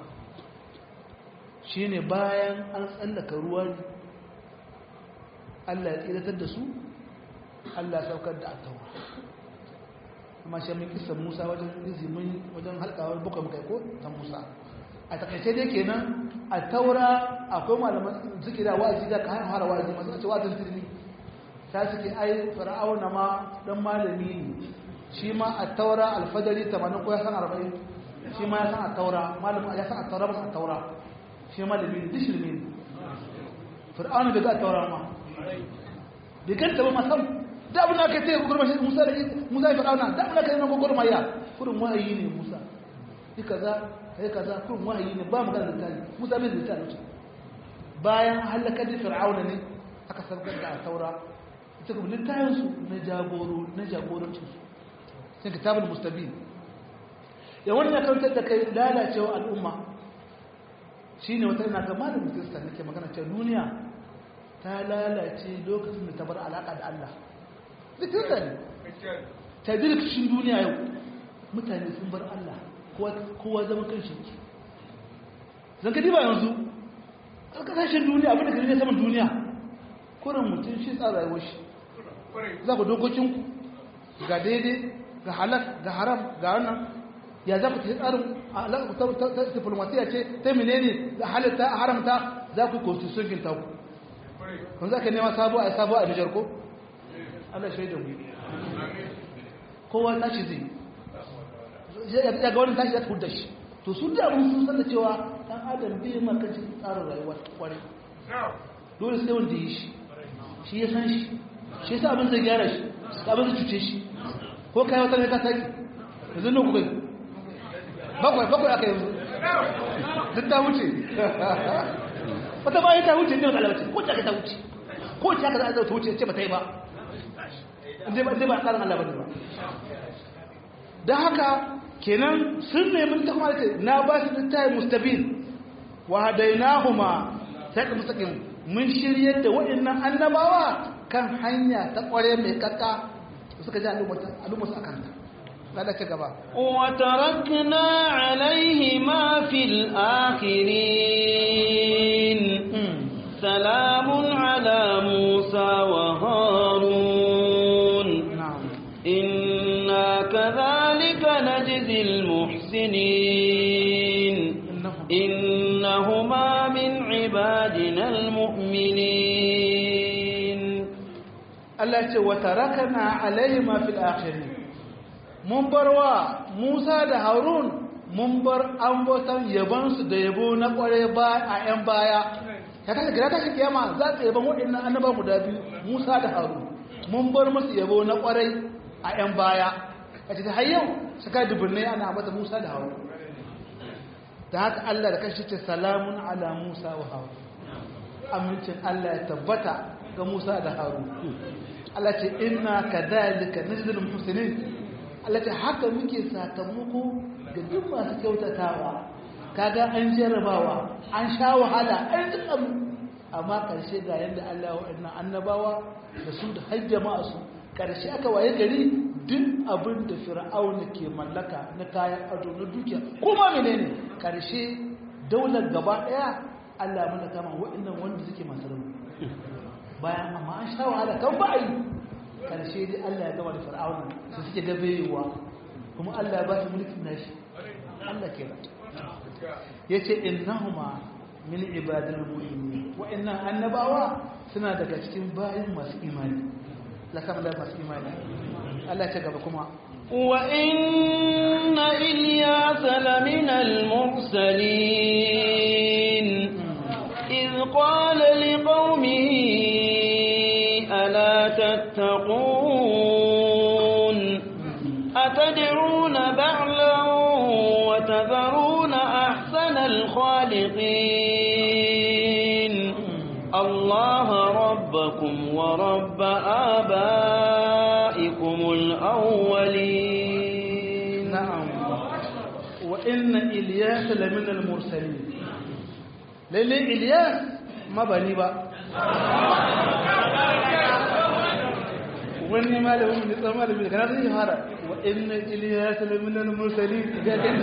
shine bayan an tsallaka ruwa ne Allah ya tsiratar da su Allah ya saukar da attawa amma shi mun kisa Musa wajen izimin wajen halkawar buka muka ko ta Musa a takaice dai kenan a taura akwai malaman suke da wa'azi da kan fara wa'azi masu ce wa'azin tirmi ta suke ai fir'auna ma dan malami ne shi ma a taura alfadari 80 ko ya san 40 shi ma ya san a taura malamin ya san a taura ba a taura shi malami ne dishirmi ne fir'auna bai ga a taura ma bai ganta ba masam da abin da aka yi ta yi gugurma shi musa da musa ya fir'auna da abin da aka yi na gugurma ya kurin wahayi ne musa yi kaza kai kaza kurin wahayi ne ba magana da tani musa bai zai tani bayan halakar da fir'auna ne aka sarkar da a taura ita kuma littayensu na jagoro na jagorancinsu sai kitabul mustabin ya wannan ya karantar da kai lalacewa al'umma shine wata ina ga malamin kirista nake magana cewa duniya ta lalace lokacin da ta bar alaka da Allah duk kirista ne ta dirkishin duniya yau mutane sun bar Allah kowa zama kan shi zan ka diba yanzu a kasashen duniya abinda ka ne saman duniya kurin mutum shi tsara rayuwar shi za ku dokokinku ga daidai ga halak ga haram ga wannan ya za ku ta tsarin ta diplomatiya ce ta menene da halitta a haramta za ku constitution ginta ku kun za ka nema sabo a sabo a nijar ko allah shaidan mu kowa tashi zai ya ga wani tashi ya tafi da shi to su da abin sun san da cewa dan adam bai maka tsarin rayuwa kwarai dole sai wanda yi shi shi ya san shi shi yasa abin zai gyara shi abin zai cuce shi ko kai wata ne ka saki yanzu ne kuka bakwai bakwai aka yanzu duk ta wuce wata bayan ta wuce ne wata alawace ko ta ta wuce ko ta ka za ta wuce ce ba ta yi ba inda ba inda ba tsarin Allah ba ne ba don haka kenan sun nemi ta kuma ce na ba su littafi mustabin wa hadainahuma sai ka mustaqim mun shiryar da waɗannan annabawa kan hanya ta ƙware mai kakka suka ji al'ummarsu a kanta lada ci gaba وتركنا عليهما في الآخرين سلام على موسى وهارون na'am إنا كذلك نجزي المحسنين innahum إنهما من عبادنا المؤمنين Allah ce wa tarakana alaihima fil akhirin mun bar wa Musa da Harun mun bar ambotan yaban su da yabo na kware ba a yan baya ya ta gira ta kiyama za ta yaban waɗannan annaba guda biyu Musa da Harun mun bar musu yabo na kware a yan baya kace ta har yau saka dubunnai ana mata Musa da Harun da haka Allah da kashi ce salamun ala Musa wa Harun amincin Allah ya tabbata ga Musa da Harun Allah ce inna kadhalika najzil muhsinin Allah ce haka muke sakamako ga duk masu kyautatawa kaga an jarrabawa an sha wahala an tsam amma karshe ga yanda Allah ya wa'annan annabawa da su da har jama'a su karshe aka waye gari duk abin da fir'auna ke mallaka na kayan ado na dukiya kuma menene karshe daular gaba daya Allah mana kama wa'annan wanda suke masu rauni bayan amma an sha wahala kan ba a yi karshe dai Allah ya gama da fir'auna su suke gabewa kuma Allah ya ba shi mulkin nashi Allah ke da ya ce innahuma min ibadil mu'minin wa'annan annabawa suna daga cikin bayan masu imani la kama da masu imani Allah ya gaba kuma وإن إلياس لمن المرسلين إذ قال لقومه ألا تتقون أتدعون بعلا وتذرون أحسن الخالقين الله ربكم ورب آبائكم الأولين na'am wa inna ilyas lamina al-mursalin lalle Ilyas mabani ba wani malamin ne tsan malami da kana zai fara wa inna Ilyas la min al-mursalin ga kan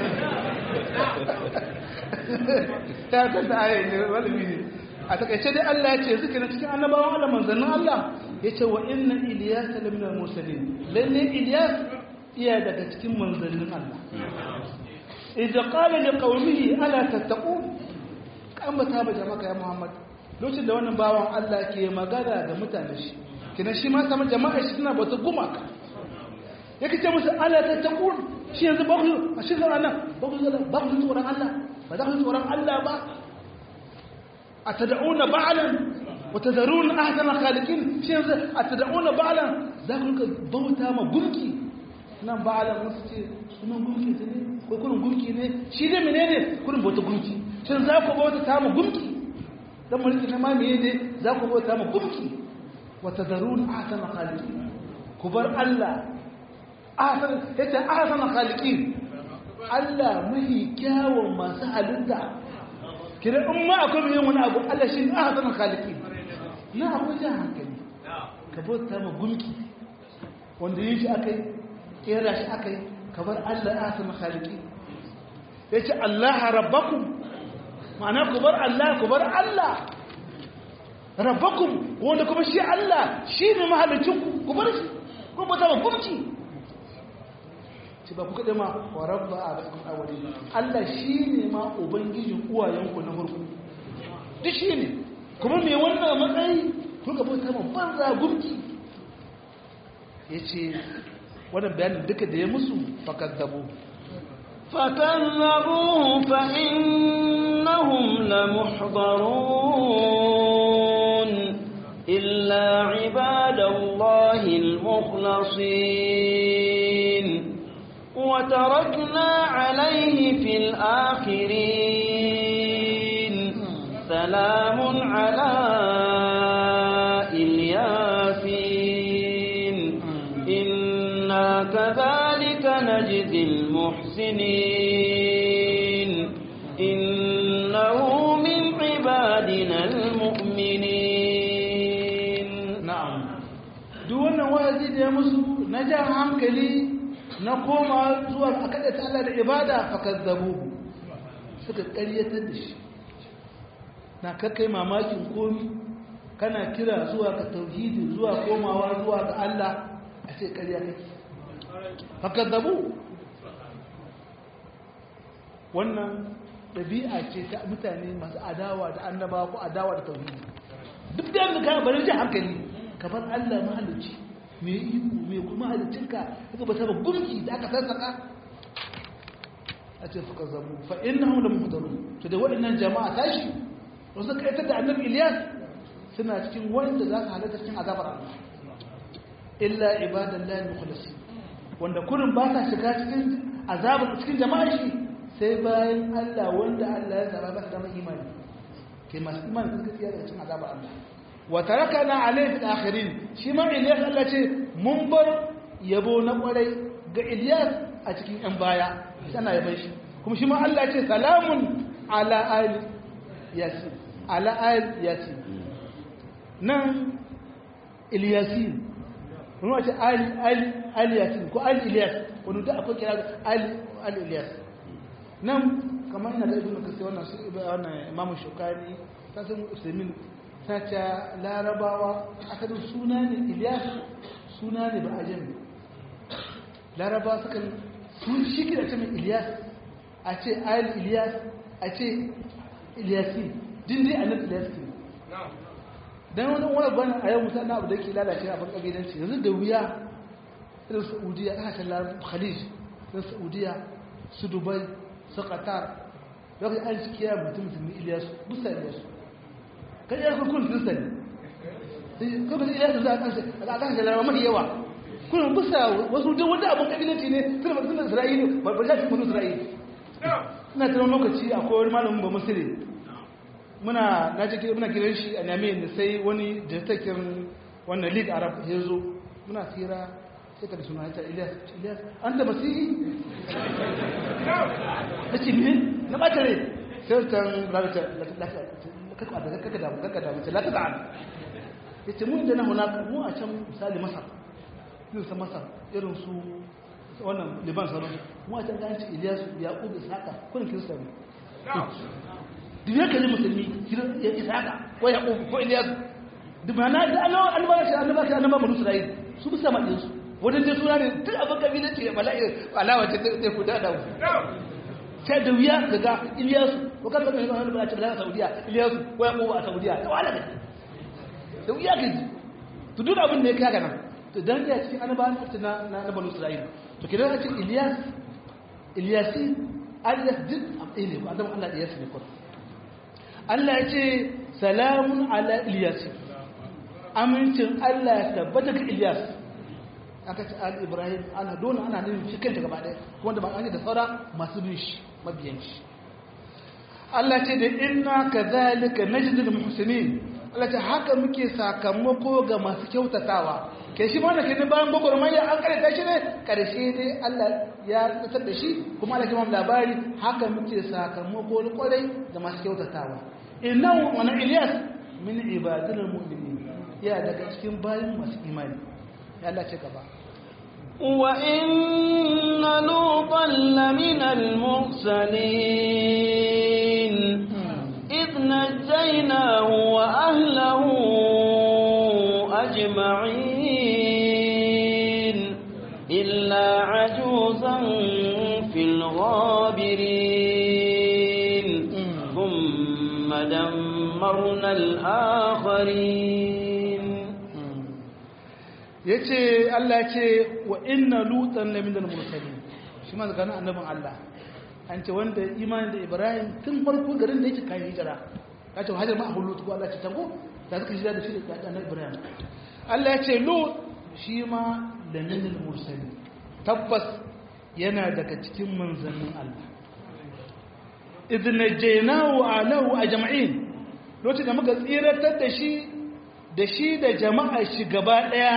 ta ta da ayi ne malami ne a takaice dai Allah ya ce zuke na cikin annabawan Allah manzannin Allah ya ce wa inna Ilyas la min al-mursalin lalle Ilyas iya daga cikin manzannin Allah idza qala liqaumihi ala tattaqun kan ba ta ba jama'a ya Muhammad lokacin da wannan bawan Allah ke magana da mutane shi kina shi ma sama jama'a shi suna bauta gumaka yake ce musu ala tattaqun shi yanzu ba ku a shi zara nan ba ku zara ba ku tsoron Allah ba za ku tsoron Allah ba atad'una ba'lan wa tadharun ahsana khaliqin shi yanzu atad'una ba'lan za ku bauta ma gunki nan ba'lan wasu ce sunan gunki ne ko kurin gunki ne shi dai menene kurin bauta gunki shin za ku bauta ta mu gunki dan mulki na mamaye ne za ku bauta mu gunki wa tadarun ahsana khaliqin ku bar Allah ahsan yace ahsana khaliqin Allah mahi kyawun masu halitta kira in ma akwai mai wani abu Allah shi ahsana khaliqin na akwai jan hankali ka bauta mu gunki wanda yi shi akai kera shi akai ka bar Allah ahsana khaliqin yace Allah rabbakum ma'ana ku bar Allah ku bar Allah rabbakum wanda kuma shi Allah shi ne mahalicin ku ku bar shi ku bata ba gumci ci ba ku kada ma wa rabba abakum awwali Allah shi ne ma ubangijin uwayenku na farko duk shi ne kuma me wannan matsayi ku ga bata ma banza gumci yace wannan bayanin duka da ya musu fakaddabu فكذبوه فإنهم لمحضرون إلا عباد الله المخلصين وتركنا عليه في الآخرين سلام على الياسين إنا كذلك نجزي المحسنين إنه من عبادنا المؤمنين na'am duk wannan wa'azi da ya musu na jan hankali na koma zuwa a kada ta Allah da ibada fakazzabu suka ƙaryatar da shi na kakai mamakin komi kana kira zuwa ka tauhidi zuwa komawa zuwa ga Allah a ce ƙarya kake fakazzabu wannan ɗabi'a ce ta mutane masu adawa da annabawa ko adawa da tauhidi duk da yanzu ka bari ji hankali kamar Allah mahalicci mai iko mai kuma halittinka daga ba saba gumki da aka sassaka a ce suka zamu fa innahum lam muhdarun to da waɗannan jama'a tashi wasu kaitar da annabi Ilyas suna cikin wanda za su halatta cikin azabar Allah illa ibadallahi mukhlasin wanda kurin ba sa shiga cikin azabar cikin jama'a shi sai bayan Allah wanda Allah ya zaba ba su da imani ke masu imani sun gaskiya daga cikin azabar Allah wa tarakana alayhi fil akhirin shi ma Ilyas Allah ce mun bar yabo na kwarai ga Ilyas a cikin yan baya shi ana yaban shi kuma shi ma Allah ce salamun ala ali yasin ala ali yasin nan Ilyasin kuma ce ali ali ali yasin ko ali Ilyas wani da akwai kira ali ali Ilyas nan kamar yana da ibn kasai wannan su wannan imamu shukani ta san usaimin ta ce larabawa asalin suna ne ilyas suna ne ba a jami larabawa suka sun shi da ce mai ilyas a ce ayil ilyas a ce ilyasi din dai a nan ilyas ne don wani wani bane a yau musamman abu da ke lalace a farko gidanci yanzu da wuya irin saudiya kasashen larabawa khalij irin saudiya su dubai su qatar lokacin an ciki ya mutum musulmi iliyasu musa iliyasu kan iya kun kirista ne kuma da iliyasu za a kansa a kan shi larabar mafi yawa kuna musa wasu duk wanda abin kabilanci ne suna ba suna isra'ili ba ba shafi mutu isra'ili ina tunan lokaci akwai wani malamin ba musulmi muna na ce muna kiran shi a name da sai wani jirtakin wannan lead arab ya zo muna tsira sai ka da suna ta ilyas ilyas an da masihi na ce min na ɓata rai sai kan rabita kaka da kaka da kaka da mace la ta ta'al yace mu inda na hunaka mu a can misali masar irin su masar irin su wannan liban sauransu mu a can ga ci iliyasu yaqub ishaqa kun kirista ne duk ya kalli musulmi ya ishaqa ko yaqub ko iliyasu duk ma na da annabawa annabawa annabawa shi annabawa banu isra'il su bisa madin su wajen da suna ne duk abin kabilanci ya bala'i alawa ta zai kuda da mu sai da wuya daga iliyasu ko kan kan wani ba a cikin saudiya iliyasu ko ya kowa a saudiya da wala gaji da wuya gaji to duk abin da ya kaga nan to dan ya cikin annabawan na na na banu isra'ila to kidan a cikin iliyas iliyasi aliyas duk abin ne ko adam Allah iliyas ne ko Allah ya ce salamun ala iliyasi amincin Allah ya tabbata ga iliyas aka ce al ibrahim ana dole ana nufin shi kanta gaba ɗaya wanda ba an da saura masu bin shi mabiyan shi Allah ce da inna kadhalika najdul muhsinin Allah ce haka muke sakamako ga masu kyautatawa ke shi mana ke bayan gwagwarmaya an karanta shi ne karshe dai Allah ya tsar da shi kuma Allah kuma labari haka muke sakamako kwarai ga masu kyautatawa innahu wa ilyas min ibadil mu'minin ya daga cikin bayan masu imani Allah ce gaba وإن لوطا لمن المرسلين إذ نجيناه وأهله أجمعين إلا عجوزا في الغابرين ثم دمرنا الآخرين ya ce Allah ce wa inna lutan na minal mursalin shi ma zakanin annabin Allah an ce wanda imanin da Ibrahim tun farko garin da yake kayan hijira ya ce hajjar ma a hullu ko Allah ce tango da suka hijira da shi da annabi Ibrahim Allah ya ce lut shi ma da minal mursalin tabbas yana daga cikin manzannin Allah idh najaynahu alahu ajma'in lokacin da muka tsiratar da shi da shi da jama'a shi gaba daya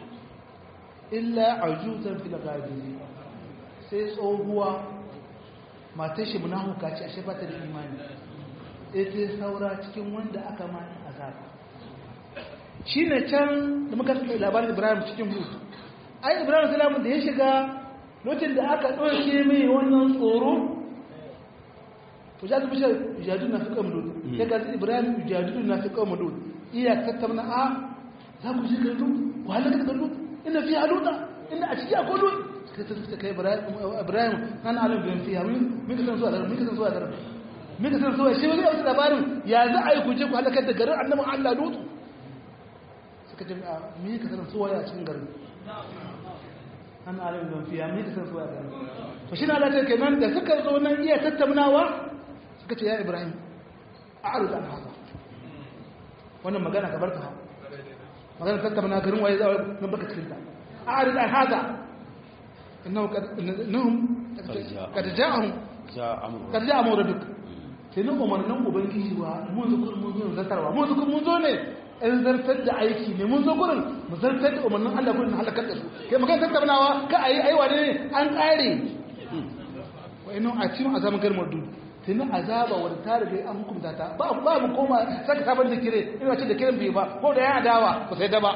illa ajuzan fil ghabiri sai tsohuwa matar shi munafuka ce ashe bata da imani ita saura cikin wanda aka ma azaba shine can da muka tsaya labarin Ibrahim cikin hud ai Ibrahim salamu da ya shiga lokacin da aka dauke mai wannan tsoro fujadu bishar jadu na fi kamdud ya ga Ibrahim jadu na fi kamdud iya tattauna a za ku ji gardu ku halaka gardu inda fi haluta inda a ciki akwai lut kai ta suka kai ibrahim kan alim bin fiya min ka san zuwa garin min ka san zuwa garin min ka san zuwa shi wani yau labarin ya za a yi ku je ku halakar da garin annabin allah lutu suka ce a min ka san zuwa ya cikin garin an alim bin fiya min ka san zuwa garin to shi na alatar kenan da suka zo nan iya tattaunawa suka ce ya ibrahim a arzu an haka wannan magana ka bar ta magana tattauna garin waye za a baka cikin ta a'rid an hada innahu innahum kad ja'ahum kad ja'a mawraduk sai nan umarnin ubangiji wa mun zo mun zo zartarwa mun zo mun zo ne in zartar da aiki ne mun zo gurin mu zartar da umarnin Allah gurin halakar da su kai magana tattaunawa ka ayi aiwa ne an kare wa innahu atim azaman garmar dud tuni azaba wadda ta riga an hukunta ta ba ba mu koma saka sabon da kire ina ce da kiran bai ba ko da ya adawa ba sai da ba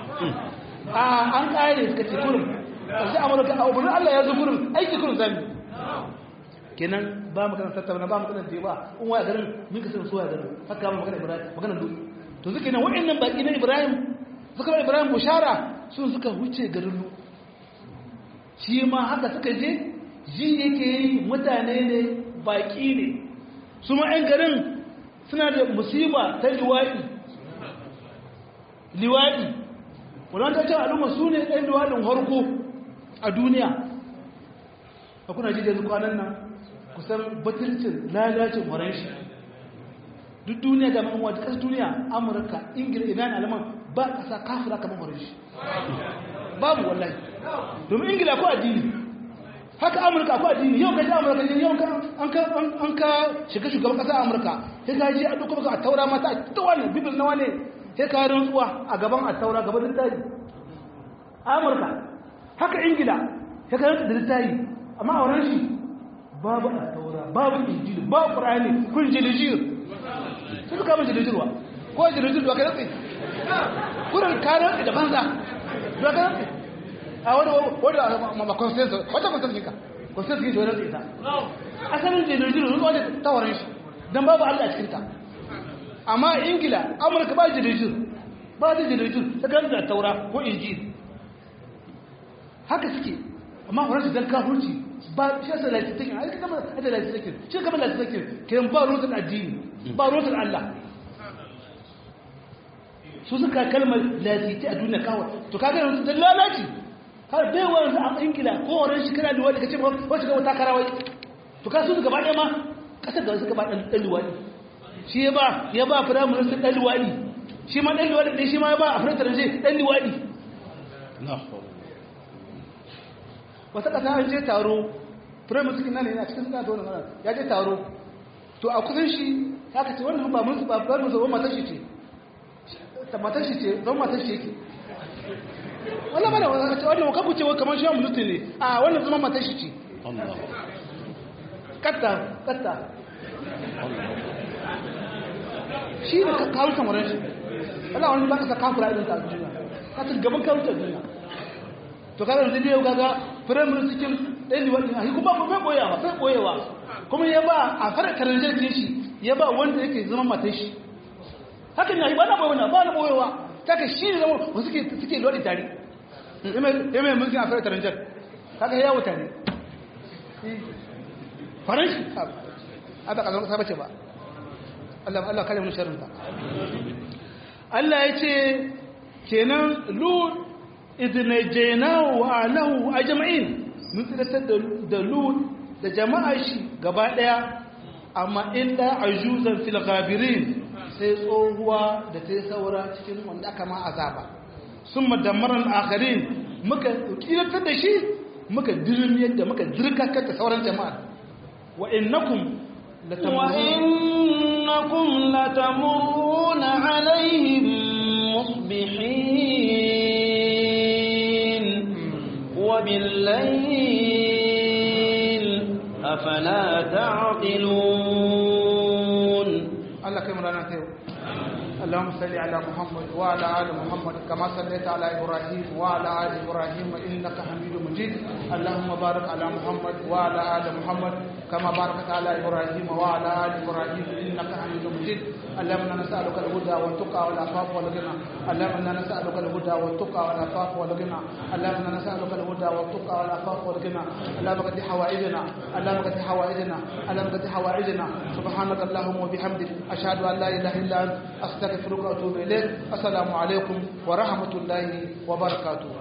a an kare suka ce kurum sai amurka a umarnin Allah ya zo kurum aiki kurum zami kenan ba mu kana tattauna ba mu kana da ba in waya garin mun ka san suwa garin haka ba magana Ibrahim magana duk to suke nan wa'annan baki na Ibrahim suka ba Ibrahim bushara sun suka huce garin lu shi ma haka suka je ji yake yi mutane ne baƙi ne su ma'yan garin suna da musiba ta liwaɗi liwaɗi wadanda ta al'umma su ne ɗan liwaɗin harko a duniya a kuna ji da kwanan nan kusan batircin lalacin horon shi duk duniya da ma'amma da ƙasar duniya amurka ingila iran alaman ba ƙasa kafira kamar horon shi babu wallahi domin ingila ko addini haka amurka ko addini yau ka ji amurka ne yau an ka shiga shugaban kasa amurka sai ka ji a duk baka a taura mata a ta wani bibil na wani sai ka rantsuwa a gaban a taura gaban littafi amurka haka ingila sai ka rantsu da littafi amma a wurin shi babu al-taura babu injil babu qur'ani kun jilijir su suka mun jilijirwa ko jilijir da kai kurin kare da banza da kai a wani wani ma consensus wata consensus ka consensus ne da ita asalin jilijir ne wanda tawarin shi dan babu Allah a cikin ta amma ingila amurka ba jilijir ba da jilijir ta ganta taura ko injil haka suke amma wani su dan kafurci ba shi yasa lati take ai kama da lati take shi kama lati take kiran ba ruwan addini ba ruwan Allah su suka kalmar lati a duniya kawai to kaga yanzu da lalaci har bai wa yanzu a ingila ko wurin shi kana da wani kace ko shiga wata karawai to ka su gaba ɗaya ma kasar da suka ba dan dan luwadi shi ya ba ya ba firamin su dan luwadi shi ma dan luwadi dai shi ma ya ba a firamin dan luwadi wata ƙasa an je taro firamin suke nan yana cikin suna da wani mana ya je taro to a kusan shi ya ka ce wannan ba mun ba ba mun zo matar shi ce ta matar shi ce don matar shi yake wala bana wannan ce wannan kabu ce kamar shi mun ne a wannan zama matar shi ce Allah katta katta shi ne ka kawo samarin shi wala wani ba ka sa kafura idan ta duniya ka ta gaban kawo ta duniya to kaga yanzu ne kaga firamare cikin ɗan liwaɗin a kuma ba bai ɓoyewa bai ɓoyewa kuma ya ba a fara karanjar ke shi ya ba wanda yake zama matan shi hakan ya yi ba na ɓoyewa ba na ɓoyewa ta ka shi ne zama wasu suke liwaɗi tare ya mai mulkin a fara karanjar kaga ya yawo tare faranshi a ba ƙasar ƙasa ce ba Allah Allah kare mu sharrinta Allah ya ce kenan lut idnajainahu wa ahlahu ajma'in mun tsiratar da lut da jama'ar shi gaba daya amma illa ajuzan fil ghabirin sai tsohuwa da ta yi saura cikin wanda aka ma azaba sun madammaran akharin muka tsiratar da shi muka dirmiyar da muka dirkakar da sauran jama'ar wa innakum وإنكم لتمرون عليهم مصبحين وبالليل أفلا تعقلون الله كم رانا تيو اللهم صل على محمد وعلى آل محمد كما صليت على إبراهيم وعلى آل إبراهيم إنك حميد مجيد اللهم بارك على محمد وعلى آل محمد كما باركت على إبراهيم وعلى آل إبراهيم إنك حميد مجيد اللهم انا نسألك الهدى والتقى والعفاف والغنى اللهم انا نسألك الهدى والتقى والعفاف والغنى اللهم انا نسألك الهدى والتقى والعفاف والغنى اللهم قد حوائجنا اللهم قد حوائجنا اللهم قد حوائجنا سبحانك اللهم وبحمدك أشهد أن لا إله إلا أنت أستغفرك وأتوب إليك السلام عليكم ورحمة الله وبركاته